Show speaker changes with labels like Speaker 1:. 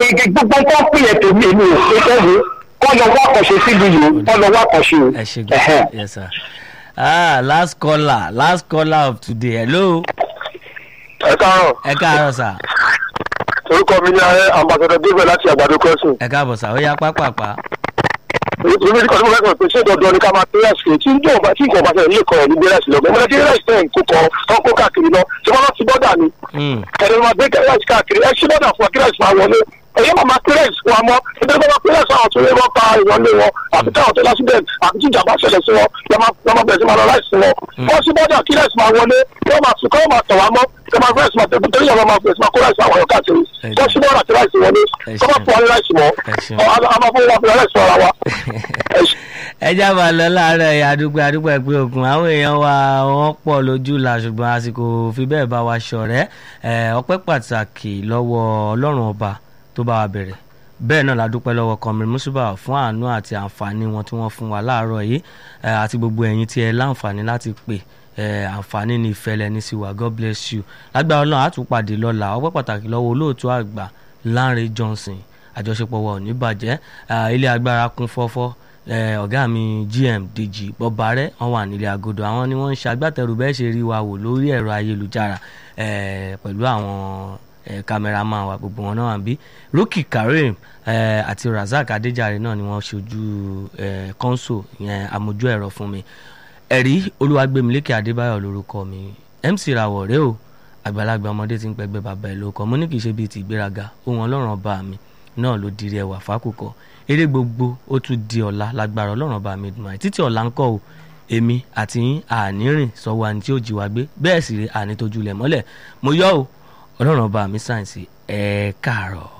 Speaker 1: gẹ́gẹ́ gbogbo nǹkan pè é tèmi èmi ò ṣe tẹ́lẹ̀ kọ́ lọ wá àkànṣe síbi yìí kọ́ lọ wá àkànṣe o.
Speaker 2: ẹ ṣe gan yes sir ah last caller last caller of today hello
Speaker 3: ẹ káàárọ̀
Speaker 2: ẹ káàárọ̀ sà
Speaker 3: orúkọ mi ní ambassador david láti àgbàdo crossing
Speaker 2: ẹ káàbọ̀ sà ó yá pápápá
Speaker 3: èmi ní kọ́símọ̀ lẹ́kọ̀ọ́ pé ṣé dandan ni ká máa pé rẹ́sì tí ń jọba tí nǹkan bá ṣẹlẹ̀ nílé kan ẹ̀ ní gbé rẹ́sì lọ gbẹ́mọ́lẹ́ tí rẹ́sì tẹ̀ ń kó kọ́ tán kó káàkiri lọ ṣé wọ́n lọ sí bọ́dà ni
Speaker 2: Mm,
Speaker 3: ẹni máa gbé rẹ́sì káàkiri ẹ ṣí bọ́dà fún wa kí rẹ́sì máa wọlé ẹ̀yẹ́ máa máa pé rẹ́sì fún wa mọ́ nítorí wọ́n máa pé rẹ́sì àwọn tó lé wọn pa ìwọlé wọn àti táwọn tó lásìbẹ̀t àti tí ìjàmbá ṣẹlẹ̀ sí wọn lọ́mọ bẹ̀rẹ̀ sí máa lọ láìsí wọn wọ́n sí bọ́dà kí rẹ́sì máa wọlé wọ́n máa sùn kọ́ máa tọ̀ wá mọ́ kí máa rẹ́sì máa tẹ̀kú torí ìyàwó máa fẹ̀sì máa kó rẹ́sì àwọn ọ̀yọ́ káàkiri wọ́n sí bọ́dà kí rẹ́sì wọlé kọ́ máa fún wa ní rẹ́sì mọ́
Speaker 2: ẹ ṣeun.
Speaker 3: a máa fún wa fún rẹ́sì ara wa. Ẹ ṣé.
Speaker 2: ẹ já máa lọ láàárọ̀ ẹ̀yà àdúgbò àdúgbò ẹ̀pẹ́ òkun àwọn èèyàn wa wọ́n pọ̀ lójú la ṣùgbọ́n àsìkò fi bẹ́ẹ̀ bá wa ṣọ̀rẹ́ ẹ̀, ọpẹ́ pàtàkì lọ́wọ́ ọlọ́run ọba tó bá wa bẹ̀rẹ̀ bẹ́ẹ̀ náà la dúpẹ́ lọ́wọ́ kọmrin musuba fún àánú àti àǹfààní wọn tí wọ́n fún wa láàárọ̀ yìí ẹ̀, àti gbogbo ẹ̀yin tí ẹ láǹfààní láti pè ẹ̀, àǹfààní ní ìfẹ́lẹ́ ní sí wa god bless you lágbára ọlọ́run á tún pàdé lọ́la ọpẹ́ pàtàkì lọ́wọ́ olóòtú àgbà Lánrè Johnson àjọṣepọ̀ wa ò ní bàjẹ́ Ah, ilé agbára kún fọ́fọ́ Eh, ọ̀gá mi GM Dèjì Bọ́bárẹ́ wọ́n wà nílé agodo àwọn ni wọ́n ń ṣagbátẹrù bẹ́ẹ̀ ṣe rí wa wò lórí ẹ̀rọ ayélujára eh, pẹ̀lú àwọn eh, kámẹ́rámà wa gbogbo wọn náà wà bí Rookie Kareem eh, àti Razak Adéjàre náà ni wọ́n ṣojú eh, kọ́ńsò yẹn amójú ẹ̀rọ fún mi ẹ̀rí Olúwagbémilékè Adébáyọ̀ lórúkọ mi MC Rawọ̀ rèé o àgbàlagbà ọmọdé ti ń pẹgbẹ́ bàbá ẹ̀ lóko mo ní kì í ṣe bíi ti ìgbéraga ohun ọlọ́run ọba mi náà ló dirí ẹwà fákòkò eré gbogbo ó tún di ọ̀la lágbára ọlọ́run ọba mi dùnmáì títí ọ̀la ń kọ́ o èmi àti yín àní rìn sọ́wọ́ àní tí ó jí wa gbé bẹ́ẹ̀ sì rí àní tójú lẹ̀ mọ́lẹ̀ mo yọ̀ o ọlọ́run ọba mi sáyẹ̀nsì ẹ̀ káàárọ̀.